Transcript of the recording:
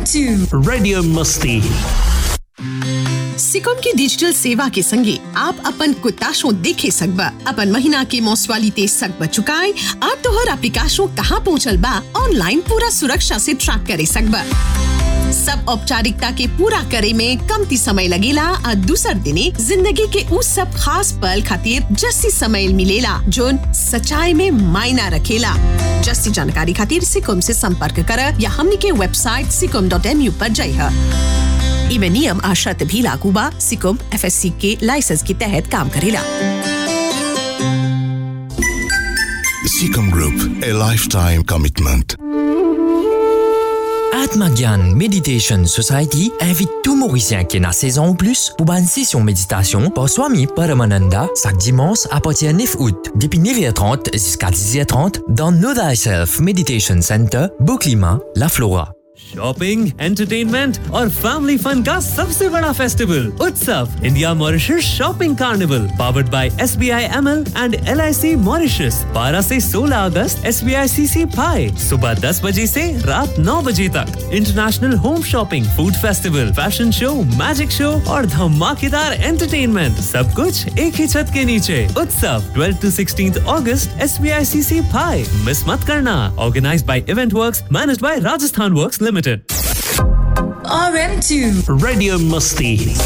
RM2 Radio Musti. Sikkim की digital सेवा के संगे आप अपन कुताशों देखे सकबा अपन महीना के मौसवाली ते सकबा चुकाए और तोहर एप्लीकेशन कहाँ पहुँचल बा ऑनलाइन पूरा सुरक्षा से ट्रैक करे सकबा सब औपचारिकता के पूरा करे में कमती समय लगेला और दूसर दिने जिंदगी के उस सब खास पल खातिर जस्सी समय मिलेला जोन सच्चाई में मायना रखेला जस्सी जानकारी खातिर सिकम से संपर्क कर या हमनी के वेबसाइट सिकम डॉट एम यू पर जाइए इमे नियम आ शर्त भी लागू बा सिकुम एफएससी के लाइसेंस के तहत काम करेला Seacom Group, a lifetime commitment. Atmagyan Meditation Society invite tout Mauricien qui est dans saison ou plus pour une session méditation par Swami Paramananda chaque dimanche à partir du 9 août, depuis 9h30 jusqu'à 10h30 dans Know Thyself Meditation Center, Beauclima, La Flora. Shopping entertainment और family fun का सबसे बड़ा festival उत्सव India Mauritius shopping carnival powered by S B I M L and L I C Mauritius बारह से 16 अगस्त S B आई सी सी पाए सुबह 10 बजे से रात 9 बजे तक international home shopping food festival fashion show magic show और धमाकेदार एंटरटेनमेंट सब कुछ एक ही छत के नीचे उत्सव 12 टू 16 अगस्त एस बी आई सी सी पाए मिस मत करना organise by event works manage by Rajasthan works limited RM2 Radio Musti.